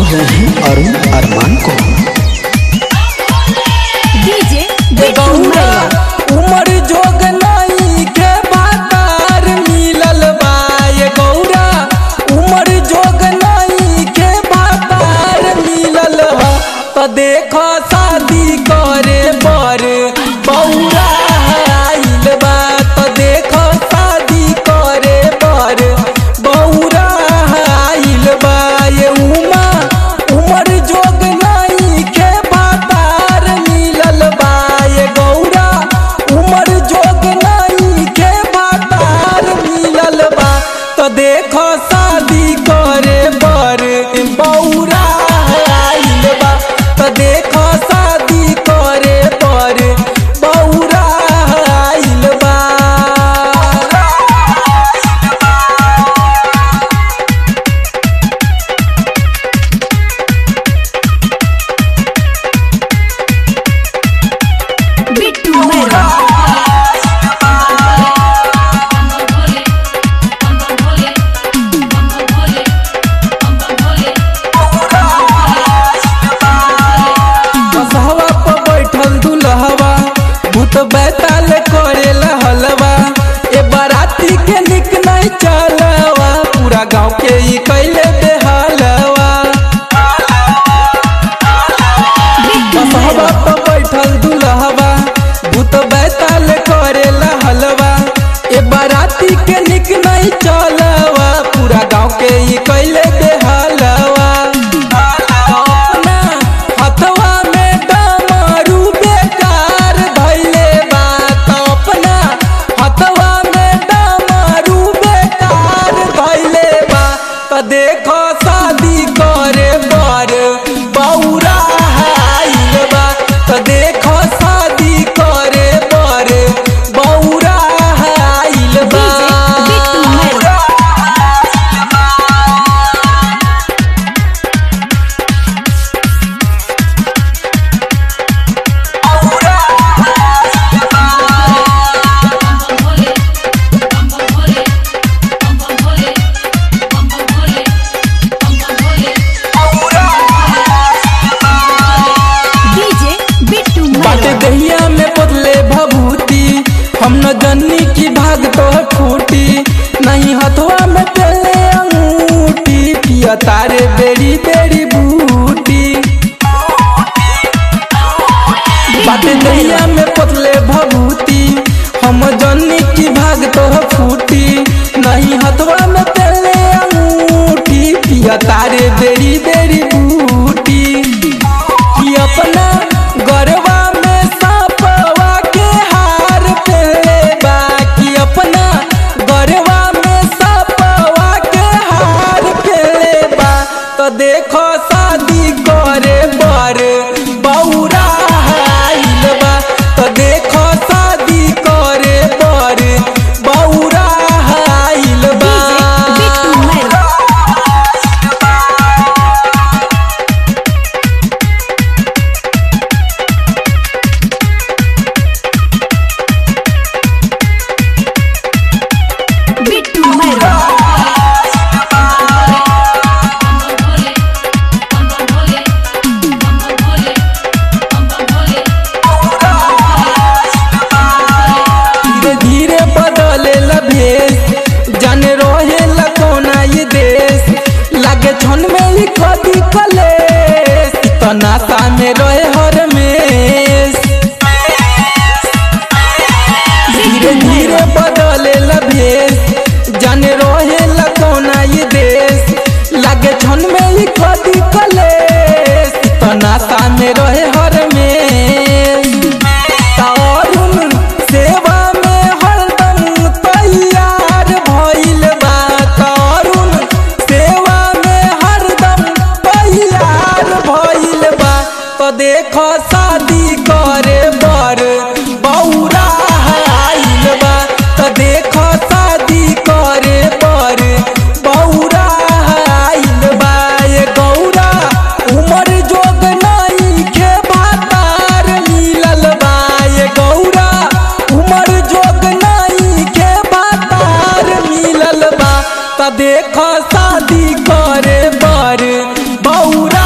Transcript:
रहे हैं अरुण अरमान को डीजे ए गौरा उमर जोग नाई के बातार मिलल बा ए गौरा उमर जोग नाई के बातार मिलल ह त देख शादी करे बर बौरा आइल बा त देख शादी करे बर बौरा आइल बा ये उमा उमर जोग नाई के बातार मिलल बा ये गौरा उमर जोग नाई के बातार मिलल बा तो देखो शादी करे बर बौरा आइल बा तो देखो शादी करे बर बौरा आइल बा बिट्टू मैरवा बसहवा पर बैठल दुल्हवा भूत बैताल करे हलवा ए बाराती के निक नहीं चलवा पूरा गांव के ई कैले बेहालवा बसहवा पर बैठल दुल्हवा भूत बैताल करे हलवा ए बाराती के निक नहीं चलवा पूरा गांव के ई कैले बेहालवा अपना हथवा में डमरू बेकार धैले बा त अपना हथवा में डमरू बेकार धैले बा त देखो शादी करे बर बौरा आइल बा त देखो शादी करे बर बौरा आइल बा डीजे बिट्टू मैरवा डीजे बिट्टू बाटे मैरवा दहिया में बदले भभूति हम न जन्नी की भाग तो फूटी नहीं हथवा में तेले अंगूठी पिया तारे बेरी बेरी बूटी बाटे दहिया में बदले भभूति हम जन्नी की भाग तो फूटी नहीं हथवा में तेले अंगूठी पिया तारे बेरी बेरी बूटी कि अपना गरवा में सापवा के हार पहले बा कि अपना गरवा में सापवा के हार पहले बा तो देखो शादी करे बर बौरा आइल बा तो देखो शादी करे बर बौरा आइल बा डीजे बिट्टू मैरवा बिट्टू मैरवा धीरे धीरे बदले भेष जाने रहे कोना ये देश लागे छन में ही कदी कलेश तो नाता में रहे हर में धीरे धीरे बदले भेष जाने रहे कोना ये देश लागे छन में ही कदी कलेश तो नाता में रहे हर में तारुन सेवा में हरदम तैयार भइल बा तारुन सेवा में हरदम तैयार भइल बा तो देखो शादी करे बर बौरा आइल बा तो देखो शादी करे बर बौरा आइल बा ये गौरा उमर जोग नाई के बातार मिलल बा ये गौरा उमर जोग नाई के बातार मिलल बा त देख शादी करे बर बौरा